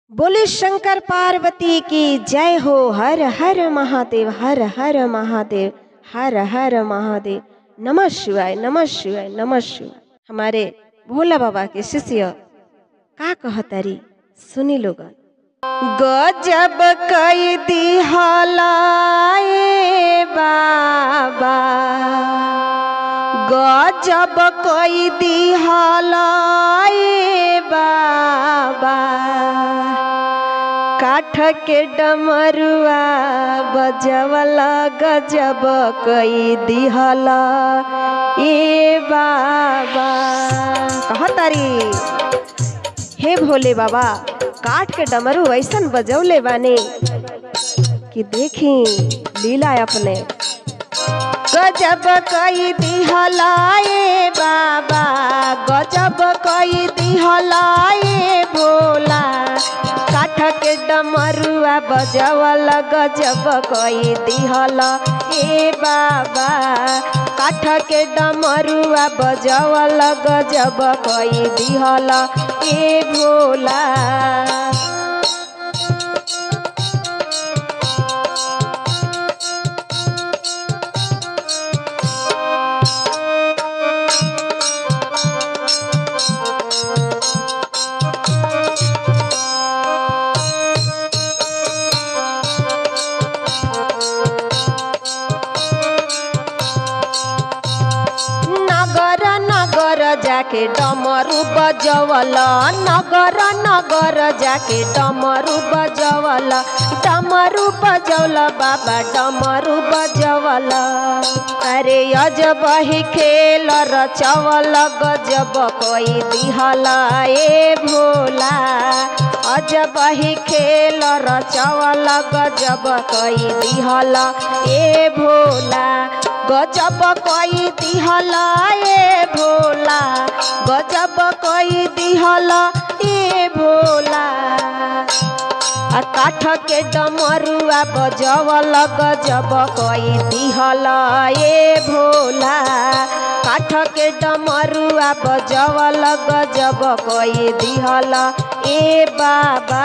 बोले शंकर पार्वती की जय हो हर हर महादेव हर हर महादेव हर हर महादेव नमः शिवाय नमः शिवाय नमः शिवाय हमारे भोला बाबा के शिष्य का कहतारी सुनी लोगन गजब कई दी हलाए बाबा गजब कई दी हलाए बाबा काठ के डमरुआ बजवला गजब कई दिहला ए बाबा कहतारी हे भोले बाबा काठ के डमरू ऐसन बजौले बानी कि देखी लीला अपने गजब कई दिहलाए बाबा गजब कई दिहलाए भोला काठ के डमरुआ बजवल गजब कई दिहल ए बाबा काठ के डमरुआ बजवल गजब कई दिहल ए भोला नगर नगर जाके डमरू बजवल नगर नगर जाके डमरू बजवल डमरू बजवल बाबा डमरू बजवल अरे अजब ही खेल रचवल गजब कोई दिहला ए भोला अजब ही खेल रचवल गजब कोई दिहला ए भोला गजब कई दिहला ए भोला गजब कई दिहला ए भोला आ काठ के डमरुआ बजवल गजब कई दिहला ए भोला काठ के डमरुआ बजवल गजब कई दिहला ए बाबा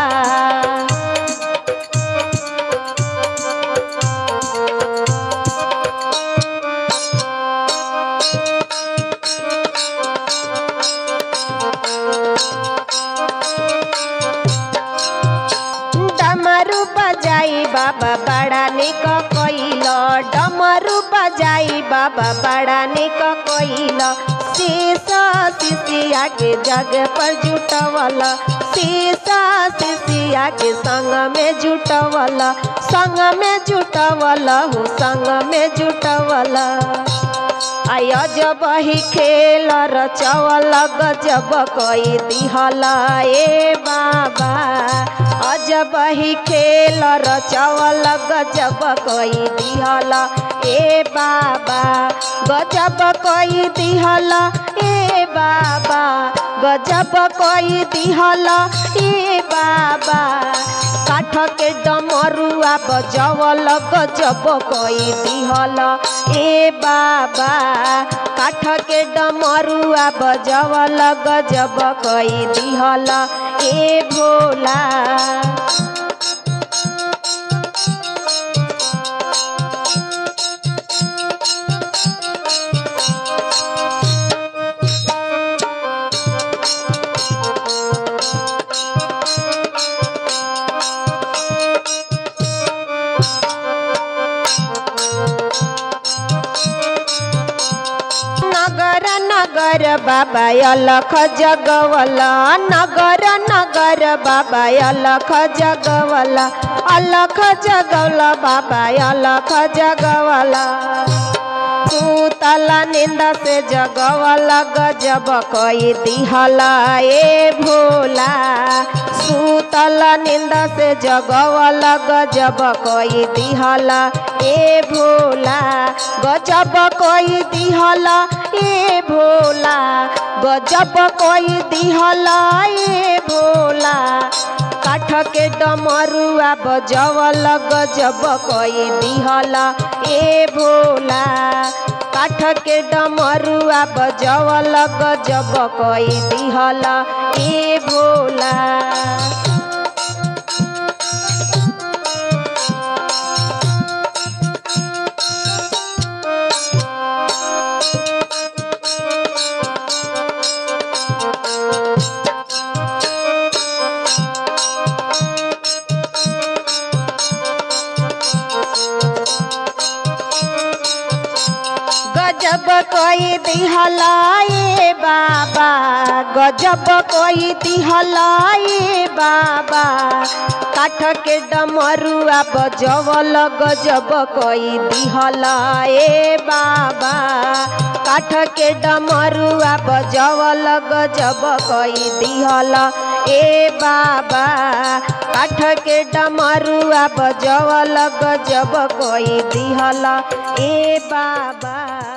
डमरू बजाई बाबा बड़ा निक कइल डमरू बजाई बाबा बड़ा निक कइल शीशा शिशिया के जग पर जुटवल शीशा शिशिया के संग में जुटवल संग में जुटवल हो संग में जुटवल आय जब ही खेल रचवल गजब कई दिहला ए बाबा अजब ही खेल रचवल गजब कई दिहला ए बाबा गजब कई दिहला ए बाबा गजब कई दिहला ए बाबा काठ के डमरुआ बजवल गजब कई दिहल ए बाबा काठ के डमरुआ बजवल गजब कई दिहल ए भोला नगर नगर बाबा अलख जगवला नगर नगर बाबा अलख जगवला अलख जगवला बाबा अलख जगवला तला निंदा से जगवला गजब कई दिहला ए भोला सूतल निंदा से जगवला गजब कई दिहला ए भोला गजब कई दिहला ए भोला गजब कई दिहला ए भोला काठ के डमरुआ बजवल गजब कई दिहला ए भोला काठ के डमरुआ बजवल गजब कई दिहला ए भोला कोई दिहला ए बाबा गजब कोई दिहला ए बाबा काठ के डमरुआ बजवल गजब कोई दिहला ए बाबा काठ के डमरुआ बजवल गजब कोई दिहला ए बाबा काठ के डमरुआ बजवल गजब कोई दिहला ए बाबा